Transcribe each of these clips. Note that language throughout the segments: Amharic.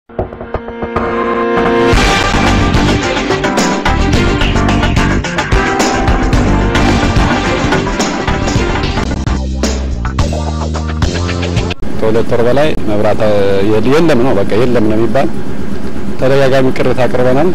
ከሁለት ወር በላይ መብራት የለም ነው በቃ የለም ነው የሚባል ተደጋጋሚ ቅሬታ አቅርበናል።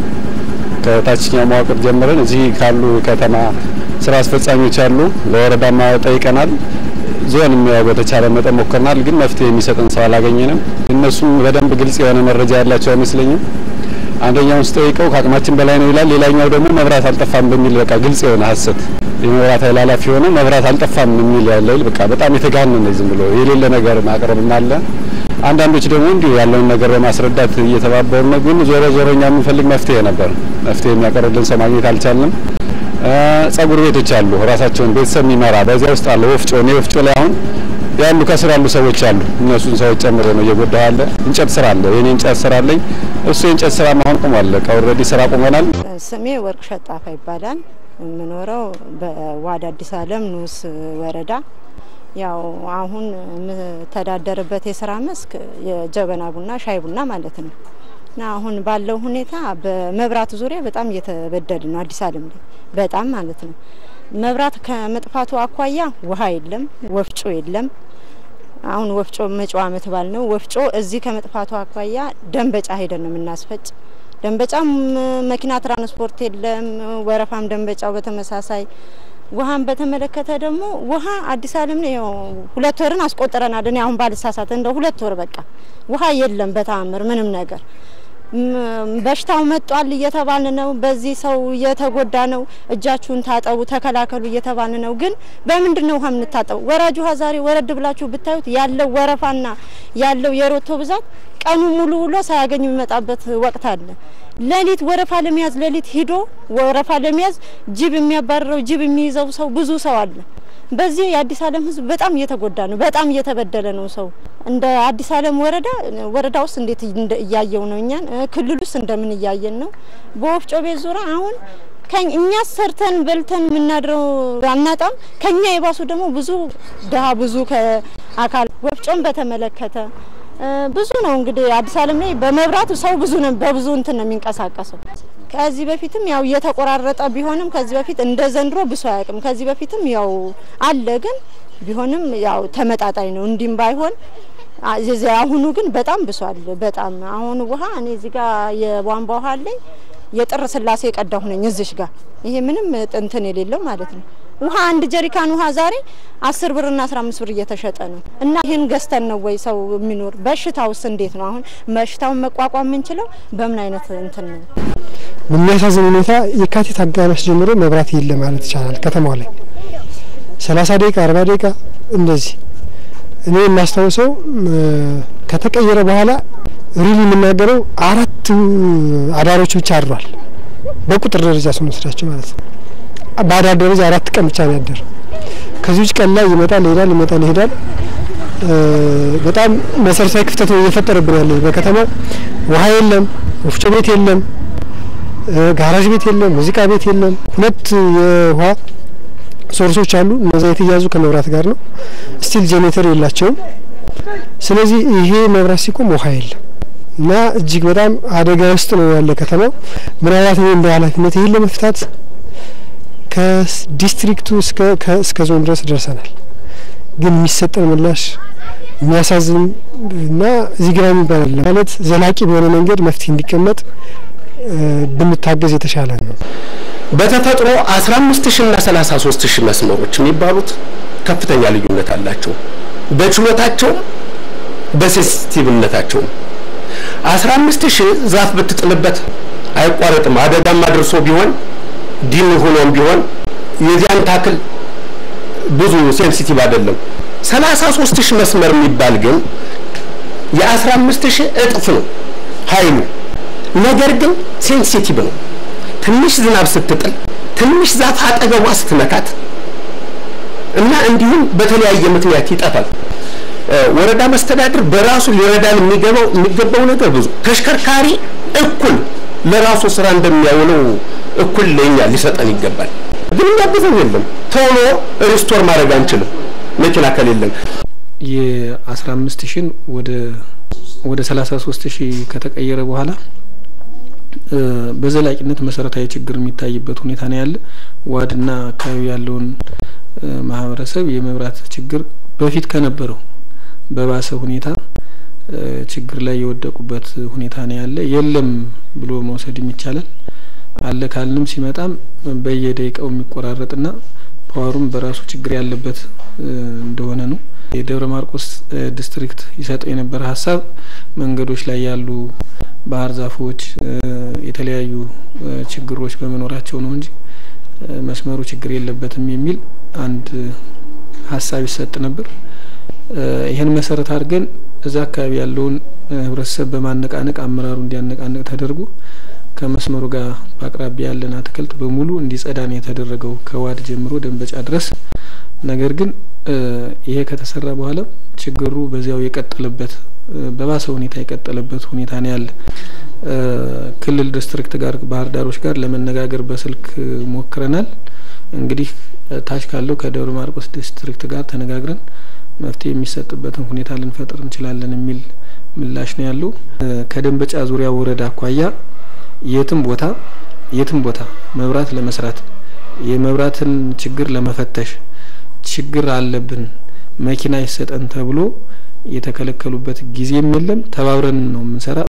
ከታችኛው መዋቅር ጀምረን እዚህ ካሉ ከተማ ስራ አስፈጻሚዎች አሉ፣ ለወረዳማ ጠይቀናል። ዞን ያው በተቻለ መጠን ሞክረናል፣ ግን መፍትሄ የሚሰጠን ሰው አላገኘንም። እነሱም በደንብ ግልጽ የሆነ መረጃ ያላቸው አይመስለኝም። አንደኛውን ስጠይቀው ከአቅማችን በላይ ነው ይላል። ሌላኛው ደግሞ መብራት አልጠፋም በሚል በቃ ግልጽ የሆነ ሀሰት የመብራት ኃይል ኃላፊ ሆኖ መብራት አልጠፋም የሚል ያለ በቃ በጣም የተጋነነ ዝም ብሎ የሌለ ነገር ማቅረብም አለ። አንዳንዶች ደግሞ እንዲሁ ያለውን ነገር በማስረዳት እየተባበሩ ነው። ግን ዞሮ ዞሮ እኛ የምንፈልግ መፍትሄ ነበር። መፍትሄ የሚያቀርብልን ሰው ማግኘት አልቻልንም። ጸጉር ቤቶች አሉ፣ ራሳቸውን ቤተሰብ የሚመራ በዚያ ውስጥ አለ ወፍጮ። እኔ ወፍጮ ላይ አሁን ያሉ ከስር ያሉ ሰዎች አሉ። እነሱን ሰዎች ጨምሮ ነው እየጎዳ ያለ። እንጨት ስራ አለ፣ የኔ እንጨት ስራ አለኝ። እሱ የእንጨት ስራ አሁን ቆሟል። በቃ ኦልሬዲ ስራ ቆመናል። ስሜ ወርቅ ሸጣፋ ይባላል። የምኖረው በዋድ አዲስ ዓለም ንዑስ ወረዳ ያው አሁን የምተዳደርበት የስራ መስክ የጀበና ቡና ሻይ ቡና ማለት ነው። እና አሁን ባለው ሁኔታ በመብራት ዙሪያ በጣም እየተበደል ነው አዲስ ዓለም ላይ በጣም ማለት ነው። መብራት ከመጥፋቱ አኳያ ውሃ የለም፣ ወፍጮ የለም። አሁን ወፍጮ መጪው ዓመት ባል ነው ወፍጮ እዚህ ከመጥፋቱ አኳያ ደንበጫ ሄደን ነው የምናስፈጭ። ደንበጫም መኪና ትራንስፖርት የለም፣ ወረፋም ደንበጫው በተመሳሳይ ውሃን በተመለከተ ደግሞ ውሃ አዲስ ዓለም ነው ሁለት ወርን አስቆጥረናል። እኔ አሁን ባልሳሳት እንደ ሁለት ወር በቃ ውሃ የለም በተአምር ምንም ነገር በሽታው መጧል እየተባል ነው። በዚህ ሰው እየተጎዳ ነው። እጃችሁን ታጠቡ፣ ተከላከሉ እየተባል ነው። ግን በምንድን ነው ውሃ የምንታጠቡ? ወራጅ ውሃ ዛሬ ወረድ ብላችሁ ብታዩት ያለው ወረፋና ያለው የሮቶ ብዛት ቀኑ ሙሉ ውሎ ሳያገኝ የሚመጣበት ወቅት አለ። ሌሊት ወረፋ ለመያዝ ሌሊት ሂዶ ወረፋ ለመያዝ ጅብ የሚያባርረው ጅብ የሚይዘው ሰው ብዙ ሰው አለ። በዚህ የአዲስ ዓለም ሕዝብ በጣም እየተጎዳ ነው። በጣም እየተበደለ ነው ሰው እንደ አዲስ ዓለም ወረዳ ወረዳ ውስጥ እንዴት እያየው ነው እኛን ክልል ውስጥ እንደምን እያየን ነው። በወፍጮ ቤት ዙሪያ አሁን እኛ ሰርተን በልተን የምናድረው አናጣም። ከኛ የባሱ ደግሞ ብዙ ድሀ ብዙ ከአካል ወፍጮን በተመለከተ ብዙ ነው እንግዲህ አዲስ ዓለም ላይ በመብራቱ ሰው ብዙ ነው በብዙ እንትን ነው የሚንቀሳቀሰው። ከዚህ በፊትም ያው እየተቆራረጠ ቢሆንም ከዚህ በፊት እንደ ዘንድሮ ብሶ አያውቅም። ከዚህ በፊትም ያው አለ ግን ቢሆንም ያው ተመጣጣኝ ነው። እንዲህም ባይሆን አሁኑ ግን በጣም ብሷል። በጣም አሁን ውሃ እኔ እዚህ ጋር የቧንቧ ውሃ አለኝ የጥር ስላሴ የቀዳሁ ነኝ እዚሽ ጋር ይሄ ምንም እንትን የሌለው ማለት ነው። ውሃ አንድ ጀሪካን ውሃ ዛሬ አስር ብርና አስራ አምስት ብር እየተሸጠ ነው። እና ይህን ገዝተን ነው ወይ ሰው የሚኖር? በሽታውስ እንዴት ነው? አሁን በሽታውን መቋቋም የምንችለው በምን አይነት እንትን ነው? በሚያሳዝን ሁኔታ የካቲት አጋማሽ ጀምሮ መብራት የለ ማለት ይቻላል። ከተማው ላይ ሰላሳ ደቂቃ አርባ ደቂቃ እንደዚህ እኔ የማስታውሰው ከተቀየረ በኋላ ሪሊ የምናገረው አራት አዳሮች ብቻ አድሯል። በቁጥር ደረጃ ስንወስዳቸው ማለት ነው። በአዳር ደረጃ አራት ቀን ብቻ ነው ያደረው። ከዚህ ውጭ ቀን ላይ ይመጣል ይሄዳል፣ ይመጣል ይሄዳል። በጣም መሰረታዊ ክፍተት ነው እየፈጠረብን ያለ በከተማ ውሃ የለም፣ ወፍጮ ቤት የለም፣ ጋራዥ ቤት የለም፣ ሙዚቃ ቤት የለም። ሁለት የውሃ ሶርሶች አሉ። እነዛ የተያዙ ከመብራት ጋር ነው። ስቲል ጄኔሬተር የላቸውም። ስለዚህ ይሄ መብራት ሲቆም ውሃ የለም እና እጅግ በጣም አደጋ ውስጥ ነው ያለ ከተማው። ምናልባት እኔ እንደ ኃላፊነት ይህን ለመፍታት ከዲስትሪክቱ እስከ ዞን ድረስ ደርሰናል። ግን የሚሰጠን ምላሽ የሚያሳዝን እና እዚህ ግራ የሚባል ማለት ዘላቂ በሆነ መንገድ መፍትሄ እንዲቀመጥ ብንታገዝ የተሻለ ነው። በተፈጥሮ 15 ሺህ እና 33 ሺህ መስመሮች የሚባሉት ከፍተኛ ልዩነት አላቸው። በችሎታቸውም በሴንሲቲቭነታቸውም 15 ሺህ ዛፍ ብትጥልበት አይቋረጥም። አደጋም አድርሶ ቢሆን ዲን ሆኖም ቢሆን የዚያን ታክል ብዙ ሴንሲቲቭ አይደለም። 33 ሺህ መስመር የሚባል ግን የ15 ሺህ እጥፍ ነው ኃይሉ። ነገር ግን ሴንሲቲቭ ነው። ትንሽ ዝናብ ስትጥል ትንሽ ዛፍ አጠገቧ ስትነካት እና እንዲሁም በተለያየ ምክንያት ይጠፋል። ወረዳ መስተዳድር በራሱ ሊረዳን የሚገባው የሚገባው ነገር ብዙ ተሽከርካሪ እኩል ለራሱ ስራ እንደሚያውለው እኩል ለኛ ሊሰጠን ይገባል። ግን የሚያግዘን የለም። ቶሎ ሪስቶር ማድረግ አንችልም መኪና ከሌለን። የአስራ አምስት ሺን ወደ ወደ 33 ሺህ ከተቀየረ በኋላ በዘላቂነት መሰረታዊ ችግር የሚታይበት ሁኔታ ነው ያለ። ዋድና አካባቢ ያለውን ማህበረሰብ የመብራት ችግር በፊት ከነበረው በባሰ ሁኔታ ችግር ላይ የወደቁበት ሁኔታ ነው ያለ። የለም ብሎ መውሰድም ይቻላል። አለ ካልንም ሲመጣም በየደቂቃው የሚቆራረጥና ፓወሩም በራሱ ችግር ያለበት እንደሆነ ነው። የደብረ ማርቆስ ዲስትሪክት ይሰጠው የነበረ ሀሳብ መንገዶች ላይ ያሉ ባህር ዛፎች፣ የተለያዩ ችግሮች በመኖራቸው ነው እንጂ መስመሩ ችግር የለበትም የሚል አንድ ሀሳብ ይሰጥ ነበር። ይህን መሰረት አድርገን እዛ አካባቢ ያለውን ህብረተሰብ በማነቃነቅ አመራሩ እንዲያነቃነቅ ተደርጎ ከመስመሩ ጋር በአቅራቢያ ያለን አትክልት በሙሉ እንዲጸዳ ነው የተደረገው ከዋድ ጀምሮ ደንበጫ ድረስ። ነገር ግን ይሄ ከተሰራ በኋላ ችግሩ በዚያው የቀጠለበት በባሰ ሁኔታ የቀጠለበት ሁኔታ ነው ያለ። ክልል ዲስትሪክት ጋር ባህር ዳሮች ጋር ለመነጋገር በስልክ ሞክረናል። እንግዲህ ታች ካለው ከደብረ ማርቆስ ዲስትሪክት ጋር ተነጋግረን መፍትሄ የሚሰጥበትን ሁኔታ ልንፈጥር እንችላለን የሚል ምላሽ ነው ያለው። ከደንበጫ ዙሪያ ወረዳ አኳያ የትም ቦታ የትም ቦታ መብራት ለመስራት የመብራትን ችግር ለመፈተሽ ችግር አለብን መኪና ይሰጠን ተብሎ የተከለከሉበት ጊዜም የለም። ተባብረን ነው የምንሰራ።